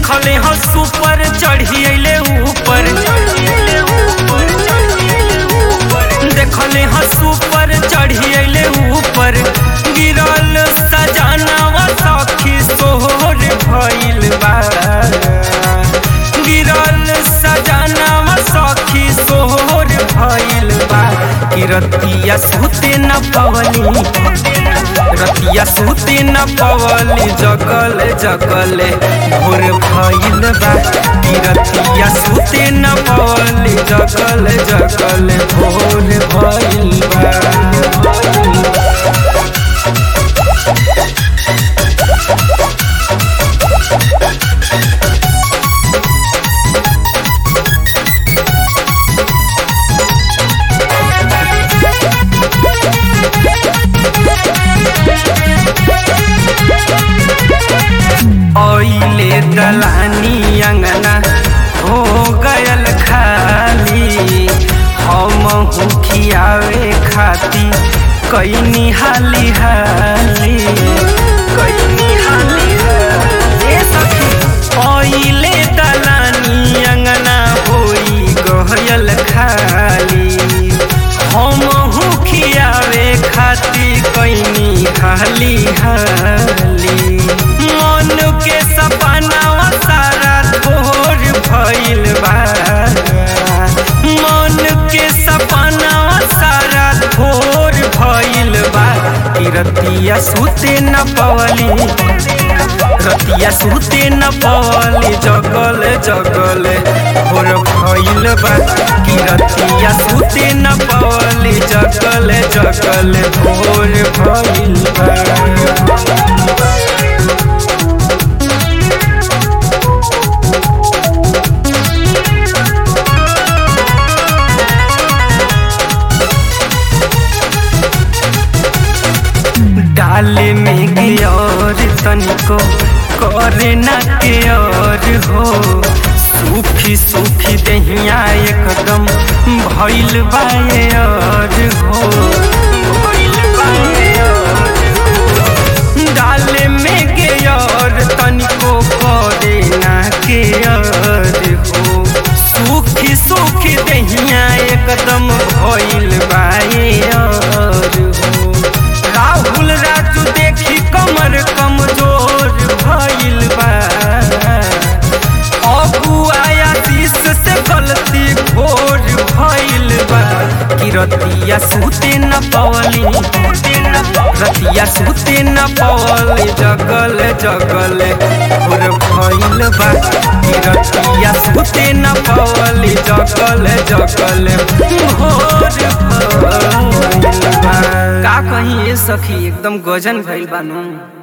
देखले हो सुपर चढ़ी अइले ऊपर देखले हो सुपर चढ़ी अइले ऊपर गिरल सजानावा सखी सोहर भइल बा गिरल सजानावा सखी सोहर भइल बा कि रतिया सुते न पवनी रतिया सुते न पवली जगल जगल भोर भइल बा कि रतिया सुते न पवली जगल जगल भोर भइल बा ओइले दलानी अंगना हो गयल खाली हम खियावे खाती कैनी हाली हाली कैनी हाली हाली ए सखी ओइले दलानी अंगना होई गयल खाली हम खियावे खाती कैनी हाली हाली मन के सपनावा सारा थोर भइल बा मन के सपनावा सारा थोर भइल बा कि रतिया सुते न पवली रतिया सुते न पवली जगल जगल भोर भइल बा कि रतिया सुते न पवली जगल जगल भोर भइल बा डाले में गियर तनिको करे ना के और हो सूखी सूखी दहिया एकदम भइल बाए और हो भइल बाए और हो। डाले में गियर तनिको करे ना के और हो सूखी सूखी दहिया एकदम भइल बाए और हो राहुल राजू देखी कमर कमजोर भइल बा अबुआ शीश से गलती भोर भइल बा कि रतिया सुते न पवली रतिया सुते न पवली जगल जगल भोर भइल बा कि रतिया सुते न पवली जगल जगल भोर भइल बा का कहीं ए सखी एकदम गजन भइल बानू